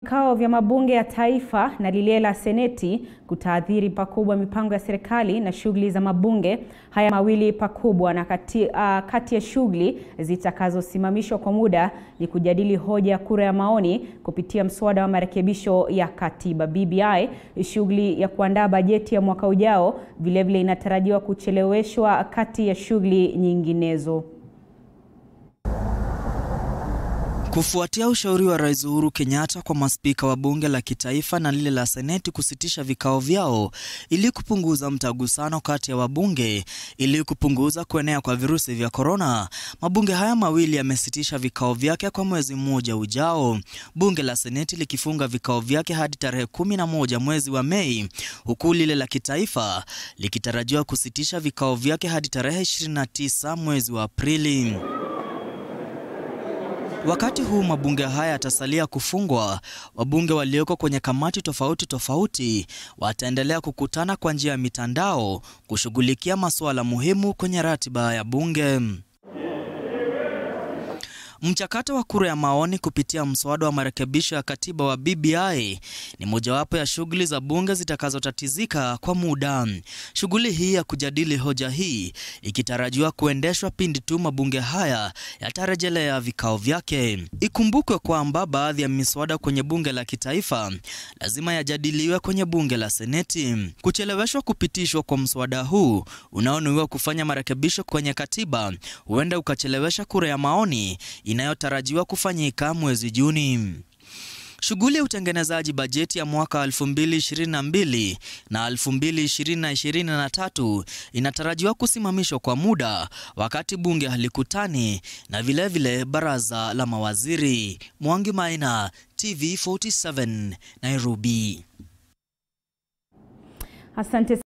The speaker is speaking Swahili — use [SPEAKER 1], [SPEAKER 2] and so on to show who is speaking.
[SPEAKER 1] Vikao vya mabunge ya taifa na lile la seneti kutaathiri pakubwa mipango ya serikali na shughuli za mabunge haya mawili pakubwa. Na kati, uh, kati ya shughuli zitakazosimamishwa kwa muda ni kujadili hoja ya kura ya maoni kupitia mswada wa marekebisho ya katiba BBI. Shughuli ya kuandaa bajeti ya mwaka ujao vilevile inatarajiwa kucheleweshwa kati ya shughuli nyinginezo.
[SPEAKER 2] Kufuatia ushauri wa Rais Uhuru Kenyatta kwa maspika wa bunge la kitaifa na lile la seneti kusitisha vikao vyao ili kupunguza mtagusano kati ya wabunge ili kupunguza kuenea kwa virusi vya korona, mabunge haya mawili yamesitisha vikao vyake kwa mwezi mmoja ujao, bunge la seneti likifunga vikao vyake hadi tarehe kumi na moja mwezi wa Mei, huku lile la kitaifa likitarajiwa kusitisha vikao vyake hadi tarehe 29 mwezi wa Aprili. Wakati huu mabunge haya yatasalia kufungwa, wabunge walioko kwenye kamati tofauti tofauti wataendelea kukutana kwa njia ya mitandao kushughulikia masuala muhimu kwenye ratiba ya bunge. Mchakato wa kura ya maoni kupitia mswada wa marekebisho ya katiba wa BBI ni mojawapo ya shughuli za bunge zitakazotatizika kwa muda. Shughuli hii ya kujadili hoja hii ikitarajiwa kuendeshwa pindi tu mabunge haya yatarejelea vikao vyake. Ikumbukwe kwamba baadhi ya miswada kwenye bunge la kitaifa lazima yajadiliwe kwenye bunge la seneti. Kucheleweshwa kupitishwa kwa mswada huu unaonuiwa kufanya marekebisho kwenye katiba huenda ukachelewesha kura ya maoni inayotarajiwa kufanyika mwezi Juni. Shughuli ya utengenezaji bajeti ya mwaka 2022 na 2023 inatarajiwa kusimamishwa kwa muda wakati bunge halikutani na vilevile vile baraza la mawaziri. Mwangi Maina, TV47, Nairobi.
[SPEAKER 1] Asante.